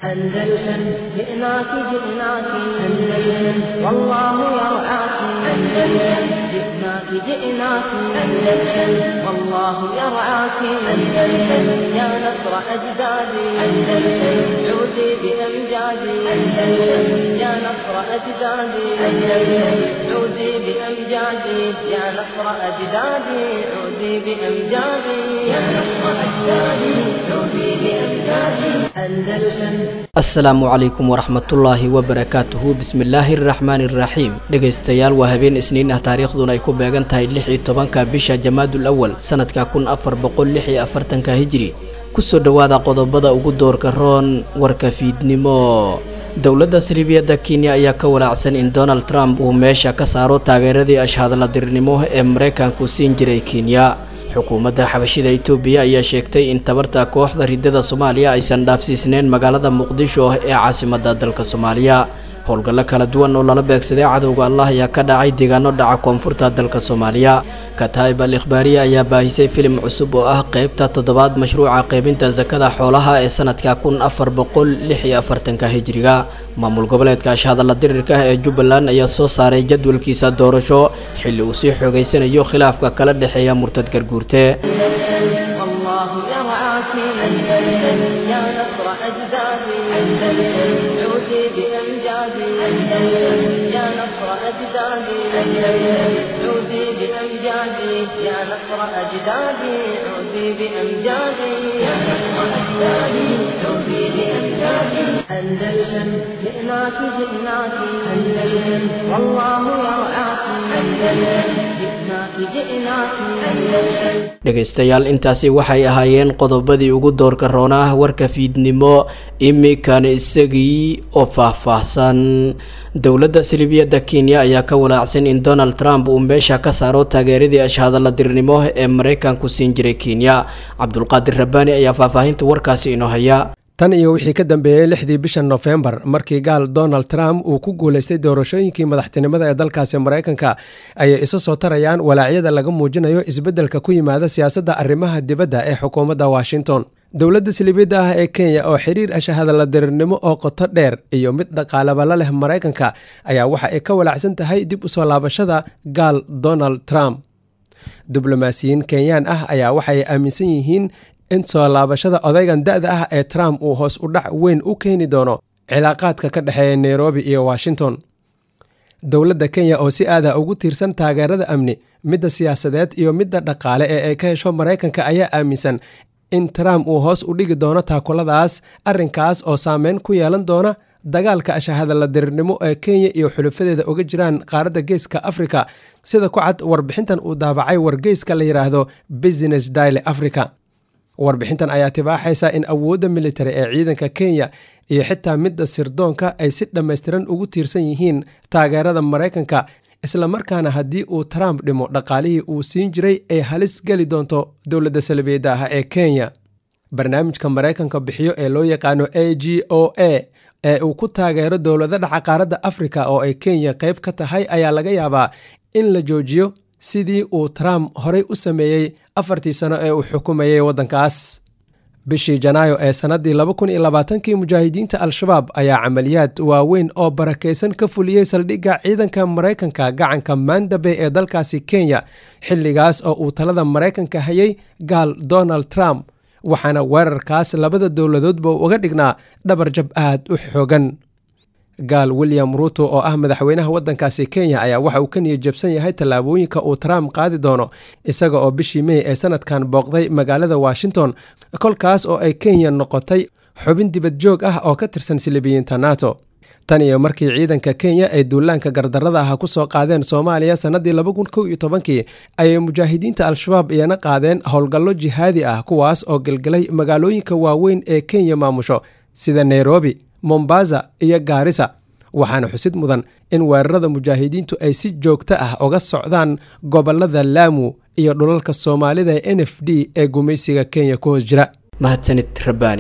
أندلسن جئناك جئناك أندلسن والله يرعاك أندلسن جئناك جئناك أندلسن والله يرعاك أندلسن يا نصر أجدادي أندلسن عودي بأمجادي أندلسن يا نصر أجدادي أندلسن عودي بأمجادي يا نصر أجدادي عودي بأمجادي يا نصر أجدادي عودي بأمجادي أندلسن asalaamu calaykum waraxmatullaahi wabarakaatuhu bismillaahi araxmaani iraxiim dhegaystayaal waa habeen isniin ah taariikhduna ay ku beegan tahay lix iyo tobanka bisha jamaadul awal sanadka kun afar boqol lix iyo afartanka hijri kusoo dhowaada qodobada ugu doorka roon warka fiidnimo dowladda saliibiyadda kenya ayaa ka walaacsan in donald trump uu meesha ka saaro taageeradii ashhadladirnimo ee maraykanku siin jiray kenya xukuumadda xabashida itoobiya ayaa sheegtay in tabarta kooxda ridada soomaaliya aysan dhaafsiisneyn magaalada muqdisho ee caasimadda dalka soomaaliya howlgallo kala duwan oo lala beegsaday cadowga allah ayaa ka dhacay deegaano dhaca koonfurta dalka soomaaliya kataib al ikhbaariya ayaa baahisay filim cusub oo ah qeybta toddobaad mashruuca qaybinta sakada xoolaha ee sanadka kun afar boqol lix iyo afartanka hijriga maamul goboleedka ashhadalla dirirka ee jubbaland ayaa soo saaray jadwalkiisa doorasho xilli uu sii xoogeysanayo khilaafka kala dhexeeya murtad garguurte والله يرعاك أندلسن يا نصر أجدادي أندلسن عودي بأمجادي أندلسن يا نصر أجدادي أندلسن عودي بأمجادي يا نصر أجدادي عودي بأمجادي يا نصر أجدادي عودي بأمجادي أندلسن جئناك جئناك أندلسن والله يرعاك أندلسن جئناك جئناك أندلسن dhegaystayaal intaasi waxay ahaayeen qodobadii ugu doorka roonaa warka fiidnimo imikan isagii oo faahfaahsan dowladda saliibiyadda kenya ayaa ka walaacsan in donald trump uu meesha ka saaro taageeradii ashhadaladirnimo ee maraykanku siin jiray kenya cabdulqaadir rabbaani ayaa faahfaahinta warkaasi inoo haya tan iyo wixii ka dambeeyey lixdii bisha nofembar markii gaal donald trump uu ku guulaystay doorashooyinkii madaxtinimada ee dalkaasi maraykanka ayay isa soo tarayaan walaacyada laga muujinayo isbeddelka ku yimaada siyaasadda arrimaha dibadda ee xukuumadda washington dowladda saliibiyadda ah ee kenya oo xiriir ashahadaladirirnimo oo qoto dheer iyo mid dhaqaalaba la leh maraykanka ayaa waxa ay ka walaacsan tahay dib u soo laabashada gaal donald trump diblomaasiyiin kenyaan ah ayaa waxay aaminsan yihiin in soo laabashada odaygan da-da ah ee trump uu hoos u dhac weyn u keeni doono cilaaqaadka ka dhexeeya nairobi iyo washington dowladda kenya oo si aada ugu tiirsan taageerada amni midda siyaasadeed iyo midda dhaqaale ee ay ka hesho maraykanka ayaa aaminsan in trump uu hoos u dhigi doono taakuladaas arrinkaas oo saameyn ku yeelan doona dagaalka ashahadaladirirnimo ee kenya iyo xulufadeeda uga jiraan qaaradda geeska africa sida ku cad warbixintan uu daabacay wargeyska la yidhaahdo business daily africa warbixintan ayaa tibaaxaysa in awoodda militari ee ciidanka kenya iyo xitaa midda sirdoonka ay si dhammaystiran ugu tiirsan yihiin taageerada maraykanka islamarkaana haddii uu trump dhimo dhaqaalihii uu siin jiray ay halis geli doonto dowladda salbiyadda ah ee kenya barnaamijka maraykanka bixiyo ee loo yaqaano a g o a ee uu ku taageero dowlada dhaca qaaradda afrika oo ay kenya qayb ka tahay ayaa laga yaabaa in la joojiyo sidii uu trump horey u sameeyey afartii sano ee uu xukumayay waddankaas bishii janaayo ee sannaddii laba kun iyo labaatankii mujaahidiinta al-shabaab ayaa camaliyaad waaweyn oo barakaysan ka fuliyey saldhigga ciidanka maraykanka gacanka mandabey ee dalkaasi kenya xilligaas oo uu talada maraykanka hayay gaal donald trump waxaana weerarkaas labada dowladoodba uga dhignaa dhabar jab aad u xoogan gaal william ruuto oo ah madaxweynaha waddankaasi kenya ayaa waxa uu ka niyad jabsan yahay tallaabooyinka uu trump qaadi doono isaga oo bishii mey ee sanadkan booqday magaalada washington kolkaas oo ay kenya noqotay xubin dibad joog ah oo ka tirsan silibiyiinta nato tan iyo markii ciidanka kenya ay duulaanka gardarrada ah ku soo qaadeen soomaaliya sannaddii laba kun kow iyo tobankii ayay mujaahidiinta al-shabaab iyana qaadeen howlgallo jihaadi ah kuwaas oo gelgelay magaalooyinka waaweyn ee kenya maamusho sida nairobi mombasa iyo gaarisa waxaana xusid mudan in weerarada mujaahidiintu ay si joogto ah uga socdaan gobolada laamu iyo dhulalka soomaalida ee n f d ee gumaysiga kenya ku hoos jira mahadsanid rabbaani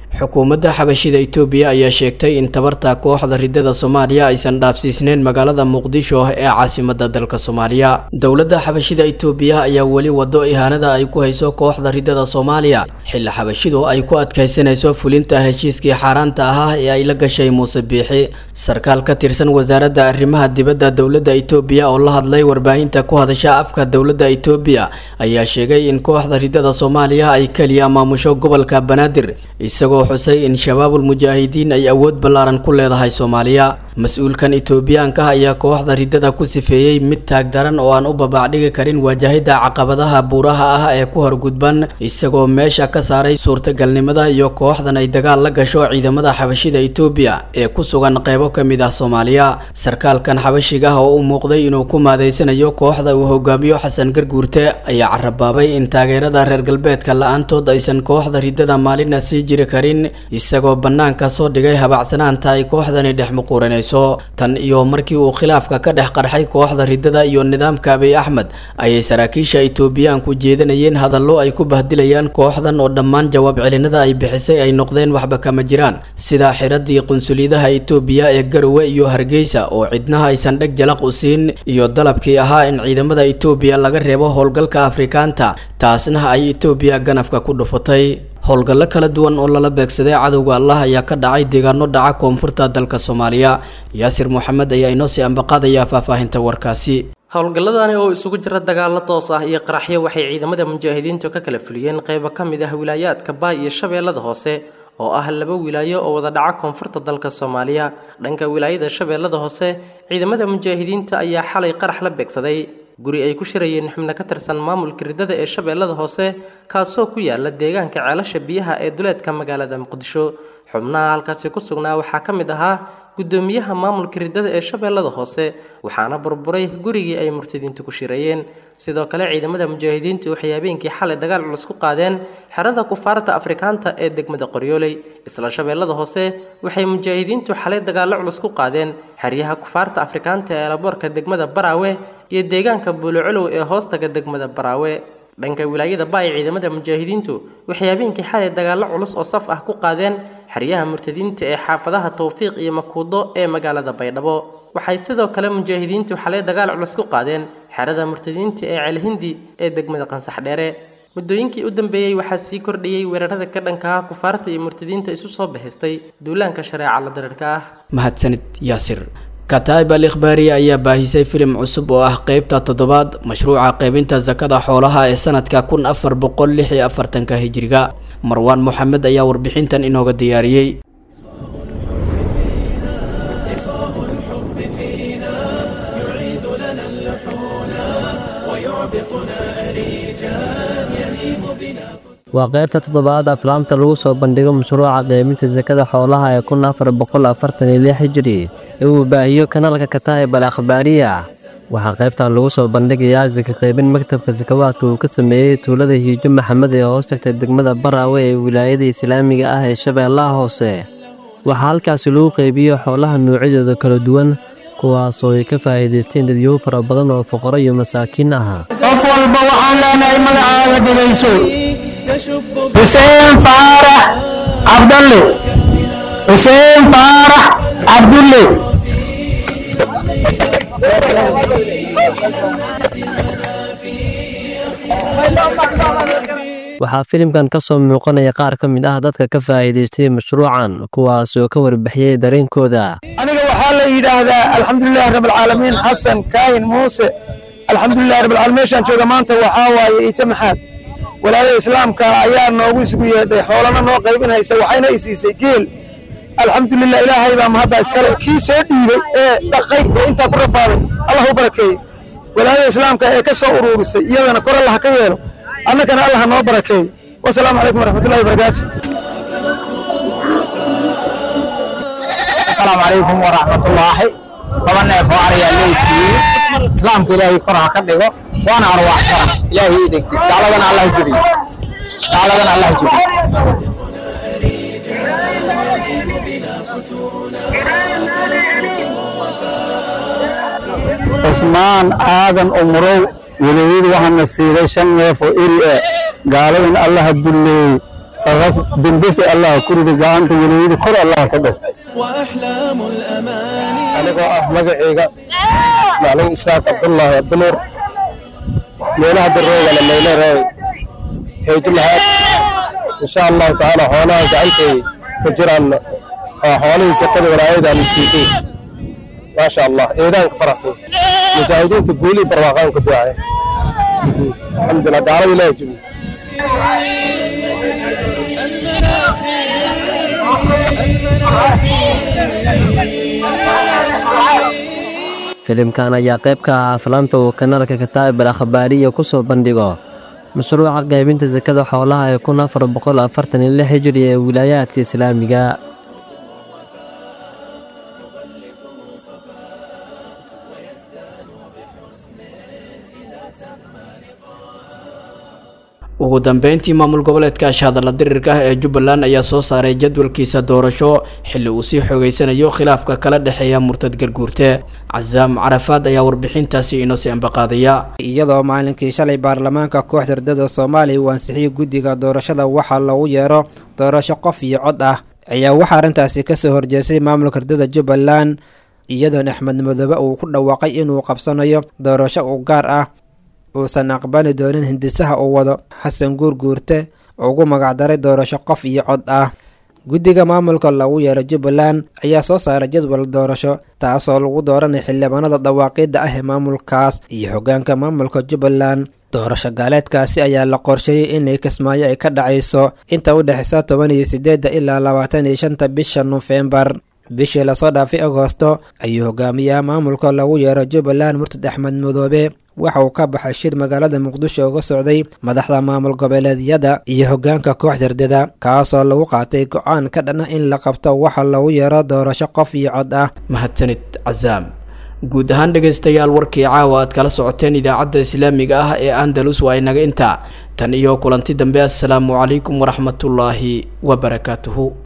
xukuumadda xabashida itoobiya ayaa sheegtay in tabarta kooxda ridada soomaaliya aysan dhaafsiisneyn magaalada muqdisho ee caasimada dalka soomaaliya dowladda xabashida itoobiya ayaa weli wado ihaanada ay ku hayso kooxda ridada soomaaliya xilli xabashidu ay ku adkaysanayso fulinta heshiiskii xaaraanta ahaa ee ay la gashay muuse biixi sarkaal ka tirsan wasaaradda arrimaha dibadda dowladda itoobiya oo la hadlay warbaahinta ku hadasha afka dowladda itoobiya ayaa sheegay in kooxda ridada soomaaliya ay keliya maamusho gobolka banaadir isagoo xusay in shabaabul mujaahidiin ay awood ballaaran ku leedahay soomaaliya mas-uulkan itoobiyaanka ayaa kooxda ridada ku sifeeyey mid taagdaran oo aan u babaacdhigi karin waajahida caqabadaha buuraha ah ee ku horgudban isagoo meesha ka saaray suurtagalnimada iyo kooxdan ay dagaal la gasho ciidamada xabashida itoobiya ee ku sugan qeybo ka mid ah soomaaliya sarkaalkan xabashiga oo u muuqday inuu ku maadeysanayo kooxda uu hogaamiyo xasan garguurte ayaa carabaabay in taageerada reer galbeedka la-aantood aysan kooxda ridada maalina sii jiri karin isagoo bannaanka soo dhigay habacsanaanta ay kooxdani dhex muquuranayso tan iyo markii uu khilaafka ka dhex qarxay kooxda ridada iyo nidaamka abiy axmed ayay saraakiisha itoobiyaanku jeedanayeen hadallo ay ku bahdilayaan kooxdan oo dhammaan jawaab celinada ay bixisay ay noqdeen waxba kama jiraan sida xiradii qunsuliyadaha itoobiya ee garowe iyo hargeysa oo cidnaha aysan dheg jalaq u siin iyo dalabkii ahaa in ciidamada itoobiya laga reebo howlgalka afrikaanta taasna ay itoobiya ganafka ku dhufatay howlgallo kala duwan oo lala beegsaday cadowga allah ayaa ka dhacay deegaano dhaca koonfurta dalka soomaaliya yaasir moxamed ayaa inoo sii ambaqaadaya faahfaahinta warkaasi howlgalladani oo isugu jira dagaallo toos ah iyo qaraxyo waxay ciidamada mujaahidiintu ka kala fuliyeen qaybo ka mid ah wilaayaadka baay iyo shabeellada hoose oo ah laba wilaayo oo wada dhaca koonfurta dalka soomaaliya dhanka wilaayada shabeellada hoose ciidamada mujaahidiinta ayaa xalay qarax la beegsaday guri ay ku shirayeen xubno ka tirsan maamulka ridada ee shabeellada hoose kaasoo ku yaala deegaanka ceelasha biyaha ee duleedka magaalada muqdisho xubnaha halkaasi ku sugnaa waxaa ka mid ahaa guddoomiyaha maamulka ridada ee shabeellada hoose waxaana burburay gurigii ay murtadiintu ku shirayeen sidoo kale ciidamada mujaahidiintu waxay habeenkii xalay dagaal culus ku qaadeen xerada kufaarta afrikaanta ee degmada qoryooley isla shabeellada hoose waxay mujaahidiintu xalay dagaallo culus ku qaadeen xeryaha kufaarta afrikaanta ee laboorka degmada baraawe iyo deegaanka buulocolow ee hoostaga degmada baraawe dhanka wilaayada baay ciidamada mujaahidiintu waxay habeenkii xalay dagaallo culus oo saf ah ku qaadeen xeryaha murtadiinta ee xaafadaha towfiiq iyo makuudo ee magaalada baydhabo waxay sidoo kale mujaahidiintu xalay dagaal culus ku qaadeen xerada murtadiinta ee ceelhindi ee degmada qansax dheere muddooyinkii u dambeeyey waxaa sii kordhayey weerarada ka dhanka ah kufaarta iyo murtadiinta isu soo bixistay duulaanka shareeca la dareerka ah mahadsanid yaasir kataib al ikhbaariya ayaa baahisay filim cusub oo ah qeybta toddobaad mashruuca qeybinta sakada xoolaha ee sanadka kun afar boqol lix iyo afartanka hijiriga marwaan moxamed ayaa warbixintan inooga diyaariyey waa qaybta toddobaad aflaamta lagu soo bandhigo mashruuca qeybinta sakada xoolaha ee kun afar boqol afartan iyo lix hijiri ee uu baahiyo kanaalka kataa'ib al akhbaariya waxaa qaybtan lagu soo bandhigayaa saka qaybin maktabka sakawaadka uu ka sameeyey tuulada hiijo maxamed ee hoos tagta degmada baraawe ee wilaayada islaamiga ah ee shabeellaha hoose waxaa halkaasi lagu qaybiyo xoolaha noocyadooda kala duwan kuwaasoo ay ka faa'iidaysteen dadyow fara badan oo fuqaro iyo masaakiin ah qof walba waxaan leenahay magacaaga dhegayso xuseen faarax cabdalle xuseen faarax cabdulle waxaa filimkan ka soo muuqanaya qaar ka mid ah dadka ka faa'iidaystay mashruucan kuwaasoo ka warbixiyey dareenkooda aniga waxaa la yidhaahdaa alxamdulilahi rabbilcaalamiin xasan kaahin muuse alxamdulilahi rabbilcaalamiin meeshaan jooga maanta waxaa waaye ijo maxaad walaayada islaamka ayaa noogu isugu yeedhay xoolana noo qaybinaysa waxayna i siisay geel alxamdulilah ilaahay baa mahadda iskale kii soo dhiibay ee dhaqay ee intaa ku rafaaday allah u barakeeyey walaayada islaamka ee ka soo uruurisay iyadana kor allah ka yeelo annagana allah noo barakeeyo wasalaamu calaykum waraxmatullahi wabarakaatu asalaamu calaykum waraxmatullaahi toban neef oo arayaa leysiiyey islaamka ilaahay kor ha ka dhigo waana arwaaxsana ilaahay idinkiis gaaladana allah jebiyo gaaladana allah jebiyo cusmaan aadan umurow walaayadu waxaana siiday shan neef oo eri ah gaaladan allaha dulleeyey aqas dembese allah ku rida gacanta weliwada kor allah ka dhig وأحلام الأماني anigoo ah magacayga maclin isaaq cabdullaahi abdinuur meelaha daroogana mayleeray heydulahaad insha allahu tacaala xoolaha gacantay ka jiraan waa xoolihii saqada walaayadaan siitay maasha allah eedaanka faraxsan mujaahidiinta guulii barwaaqaan ka ducaya alxamdulilah gaalada ilaahi jabiye filimkan ayaa qayb ka ah aflaamta uu kanaalka kataab al akhbaariya ku soo bandhigo mashruuca qaybinta sakada xoolaha ee kun afar boqol afartan iyo lix hijri ee wilaayaadka islaamiga ugu dambeyntii maamul goboleedka ashahadalla dirirka ah ee jubbaland ayaa soo saaray jadwalkiisa doorasho xilli uu sii xoogeysanayo khilaafka kala dhexeeya murtad garguurte casaam carafaad ayaa warbixintaasi inoo sii ambaqaadaya iyadoo maalinkii shalay baarlamaanka kooxda ardada soomaaliya uu ansixiyey guddiga doorashada waxaa loogu yeero doorasho qof iyo cod ah ayaa waxaa arrintaasi kasoo horjeestay maamulka ardada jubbaland iyadoon axmed madoobe uu ku dhawaaqay inuu qabsanayo doorasho u gaar ah uusan aqbali doonin hindisaha uu wado xasan guurguurte ugu magacdaray doorasho qof iyo cod ah guddiga maamulka lagu yeero jubbaland ayaa soo saaray jadwal doorasho taasoo lagu dooranay xildhibaanada dhawaaqidda ah ee maamulkaas iyo hoggaanka maamulka jubbaland doorasho gaaleedkaasi ayaa la qorsheeyey inay kismaayo ay ka dhacayso inta u dhexeysa toban iyo sideedda ilaa labaatan iyo shanta bisha nofembar bishii lasoo dhaafay agoosto ayuu hogaamiyaha maamulka lagu yeero jubbaland murtad axmed madoobe waxa uu ka baxay shir magaalada muqdisho uga socday madaxda maamul goboleedyada iyo hoggaanka kooxda ardada kaasoo lagu qaatay go-aan ka dhan ah in la qabto waxa lagu yeero doorasho qof iyo cod ah mahadsanid casaam guud ahaan dhegaystayaal warkii caawa aad kala socoteen idaacadda islaamiga ah ee andalus waa inaga intaa tan iyo kulanti dambe assalaamu calaykum waraxmatullaahi wabarakaatuhu